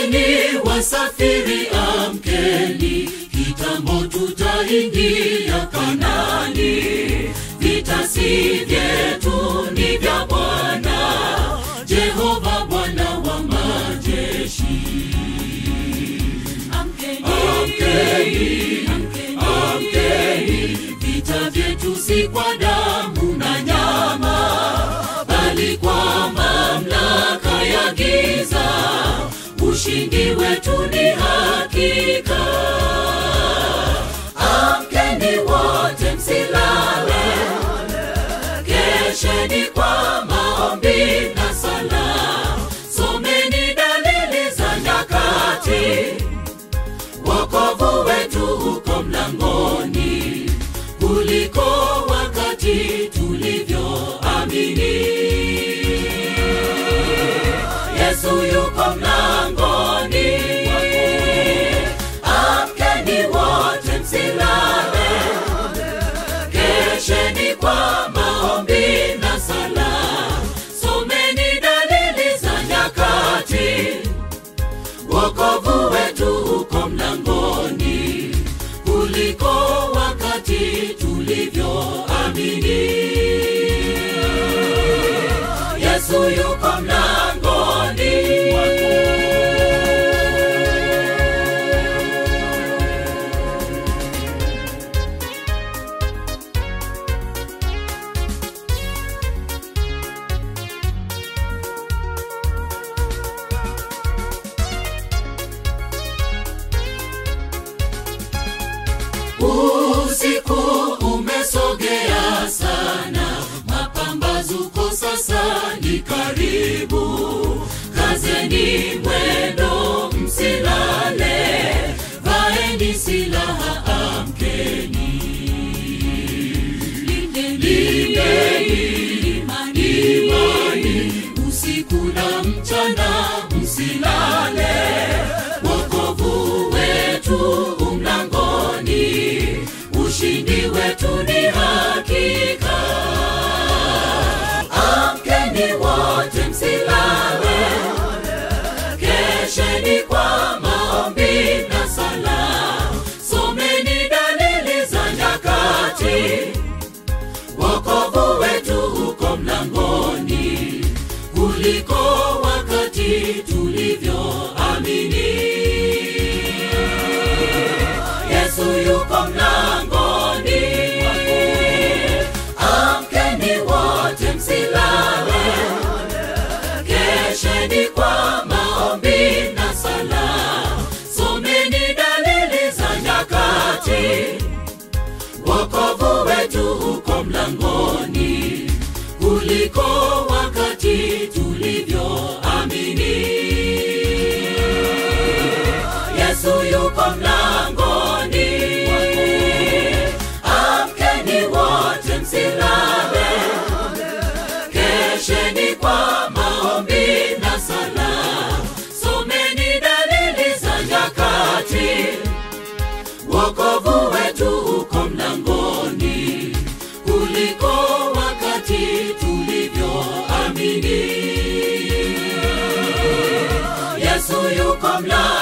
Amkeni wasafiri, amkeni, kitambo tutaingia Kanani. Vita si vyetu, ni vya Bwana Jehova, Bwana wa majeshi. Amkeni, amkeni, vita vyetu si kwa damu na nyama, bali kwa mamlaka ya giza. Ushindi wetu ni hakika. Amkeni wote, msilale, kesheni kwa maombi na sala, someni dalili za nyakati wokovu wetu uko mlangoni kuliko wakati tulivyoamini. Yesu yuko mlangoni, amkeni wote, msilale, kesheni kwa maombi na sala, someni dalili za nyakati wokovu wetu uko mlangoni kuliko wakati tulivyoamini. Yesu yuko mlangoni. Usiku umesogea sana, mapambazuko sasa ni karibu. Kazeni mwendo, msilale, vaeni silaha, amkeni. Lindeni imani, usiku na mchana, msilale. Wokovu wetu umlangoni, ushindi wetu ni hakika. Amkeni wote, msilale, kesheni kwa maombi na sala, someni dalili za nyakati. Wokovu wetu uko mlangoni kuliko wakati tulivyoamini. Yesu yuko mlangoni, amkeni wote, msilale, kesheni kwa maombi na sala, someni dalili za nyakati. Wokovu wetu uko mlangoni kuliko wakati tulivyoamini. Yesu yuko mlangoni, amkeni wote, msilale, kesheni kwa maombi na sala, someni dalili za nyakati wokovu wetu uko mlangoni kuliko wakati tulivyoamini. Yesu yuko mlangoni.